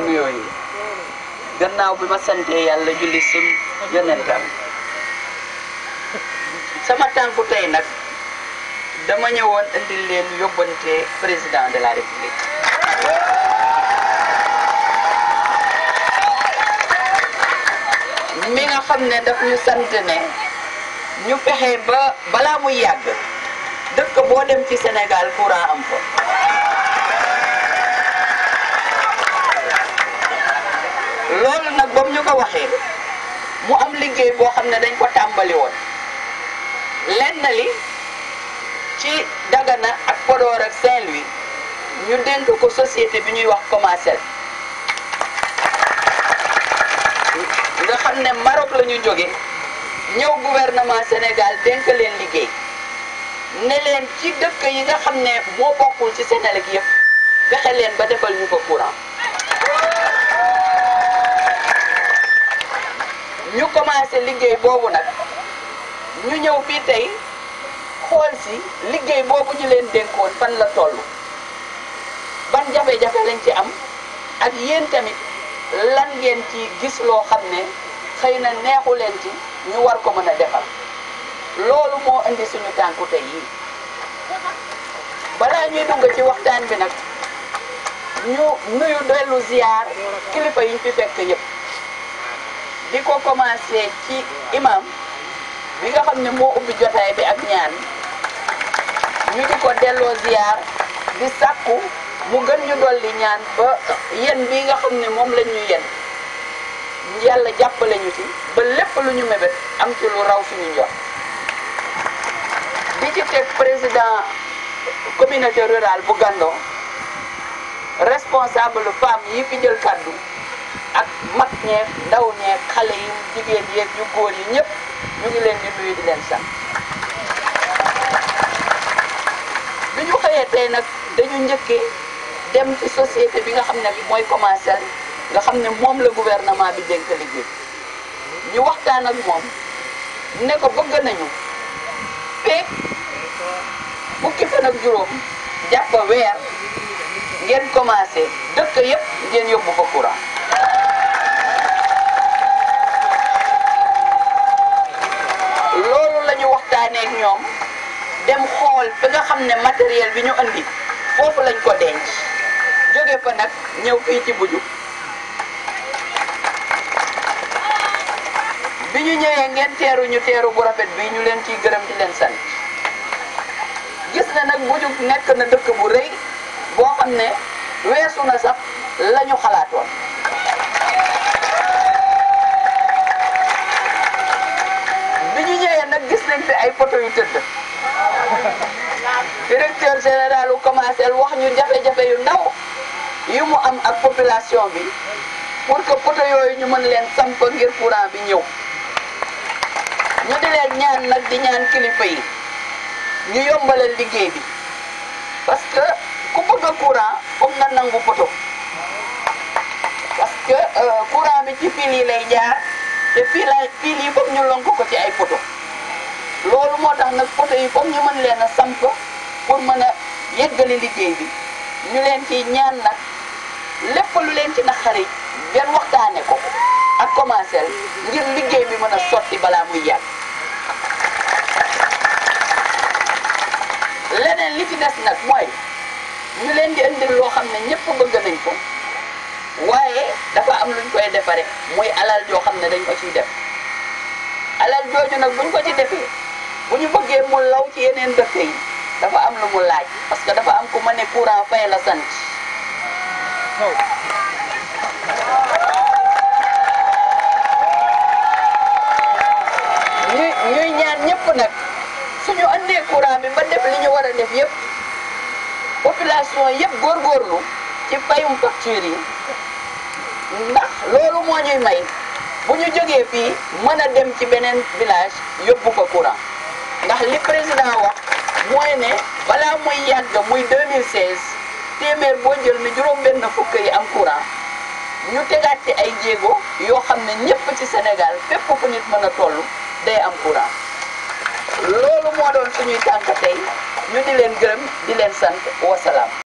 nuyoo yi gannaaw bi ma santee yàlla julli sim yonentam sama tànku tey nag dama ñëwoon indil leen yóbbante président de la république mi nga xam ne daf ñu sant ne ñu fexe ba balaa muy yàgg dëkk boo dem ci Sénégal courant am fa loolu nag ba mu ñu ko waxee mu am liggéey boo xam ne dañ ko tàmbali woon lenn li ci Dagana ak Podor ak Saint-Louis ñu dénk ko société bi ñuy wax Comasel nga xam ne Maroc la ñu jóge ñëw gouvernement Sénégal dénk leen liggéey ne leen ci dëkk yi nga xam ne moo bokkul ci Sénélec yëpp fexe leen ba defal ñu ko courant ñu commencé liggéey boobu nag ñu ñëw fii tey xool si liggéey boobu ñu leen dénkoon fan la toll ban jafe-jafe lañ ci am ak yéen tamit lan ngeen ci gis loo xam ne xëy na neexu leen ci ñu war ko mën a defal loolu moo indi suñu tànku tey yii balaa ñuy dugg ci waxtaan bi nag ñu nuyu dellu ziar kilifa yi ñu fi fekk yëpp di ko commencé ci imam bi nga xam ne moo ubbi jotaay bi ak ñaan ñu di ko delloo ziar di sàkku mu gën ñu dolli ñaan ba yen bi nga xam ne moom lañ ñu yen yàlla jàppale ñu ci ba lépp lu ñu mébét am ci lu raw suñu njort di ci teg président communauté rurale bu Gandon responsable femme yi fi jël kàddu ak mag ñeeg ndaw ñeeg xale yi jigéen yeeg yu góor yi ñëpp ñu ngi leen di nuyu di leen sant bi ñu xëyee tey nag dañu njëkkee dem ci société bi nga xam ne mooy Comasel nga xam ne moom la gouvernement bi dénk liggéey ñu waxtaan ak moom ne ko bëgg nañu feek fukki fan ak juróom jàpp weer ngeen commencé dëkk yëpp ngeen yóbbu ko courant loolu la ñu waxtaanee ak ñoom dem xool fi nga xam ne matériel bi ñu andi foofu lañ ko denc jóge fa nag ñëw fii ci buju bi ñu ñëwee ngeen teeru ñu teeru bu rafet bi ñu leen ciy gërëm di leen sant gis na nag buju nekk na dëkk bu rëy boo xam ne weesu na sax la ñu xalaatoon bi ñu ñëwee nag gis nañ fi ay poto yu tëdd directeur général u Comasel wax ñu jafe-jafe yu ndaw yu mu am ak population bi pour que poto yooyu ñu mën leen samp ngir courant bi ñëw ñu di leen ñaan nag di ñaan kilifa yi ñu yombalal liggéey bi parce que ku bëgg a courant foog nga nangu poto parce que courant bi ci fil yi lay jaar te fii la fil yi foog ñu lonk ko ci ay poto loolu moo tax nag poto yi foog ñu mën leen a samp pour mën a yeggali liggéey bi ñu leen ci ñaan nag lépp lu leen ci naqari ngeen waxtaane ko ak Comasel ngir liggéey bi mën a sotti balaa muy yàgg leneen li ci des nag mooy ñu leen di indil loo xam ne ñëpp bëgg nañ ko waaye dafa am luñ koy defare muy alal joo xam ne dañ ko ciy def alal jooju nag buñ ko ci defee bu ñu bëggee mu law ci yeneen dëkk yi dafa am lu mu laaj parce que dafa am ku ma ne courant fay la sant ñuy ñuy ñaan ñëpp nag suñu andee courant bi ba def li ñu war a def yëpp population yëpp góorgóorlu ci fayum facture yi ndax loolu moo ñuy may bu ñu jógee fii mën a dem ci beneen village yóbbu ko courant ndax li président wax mooy ne balaa muy yàgg muy 2016 téeméer boo jël ne juróom benn fukk yi am courant ñu tegaat ci ay jéego yoo xam ne ñëpp ci Sénégal fépp fu nit mën a toll day am courant loolu moo doon suñuy tànk tey ñu di leen gërëm di leen sant wasalaam